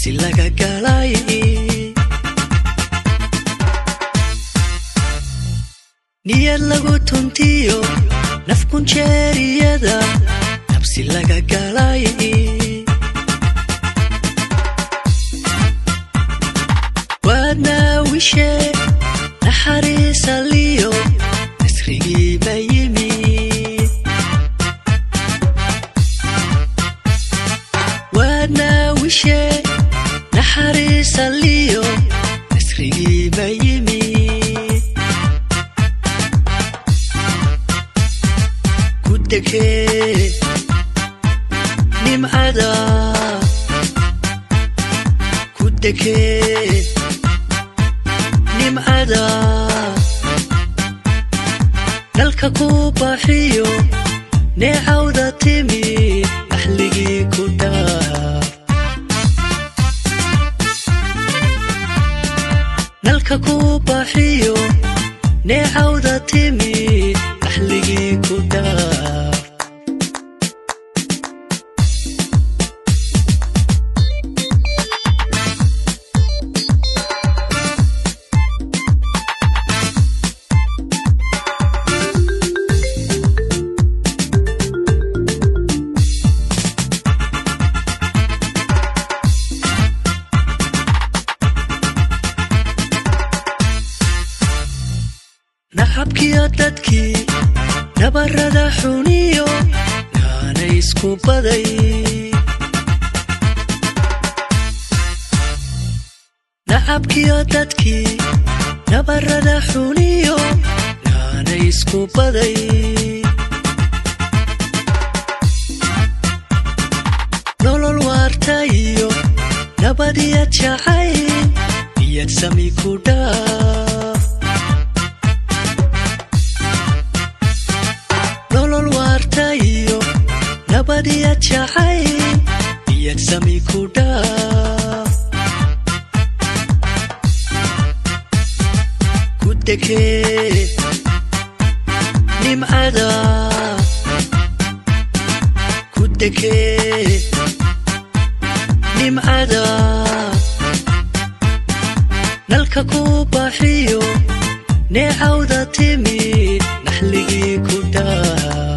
nafsi laga galay niyad lagu tuntiyo nafkunjeeriyada nafsi laga galay waadna wishe naxariisaliyo nasrigii ba yimid waadna wishe naxariisaliyo nasrigii ba yimid ku degee nimcada ku degee nimcada dalka ku baaxiyo neecawda timid axligii ku dhaaf dalka ku baaxiyo neecawda timid axligii ku dhaaf naxabkiyo dadkii nabarada xuniyo yaana isku baday naxabkiyo dadkii nabarada xuniyo yaana isku baday nolol waarta iyo nabadiyad jacayl niyad sami ku dhaaf nolol waarta iyo nabadiyad jacayl niyad sami ku dhaaf ku degee nimcada ku degee nimcada nalka ku baaxiyo neecawda timid naxligii ku dhaaf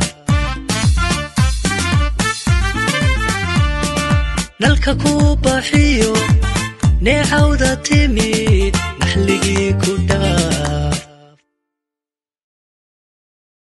nalka ku baaxiyo neecawda timid naxligii ku dhaaf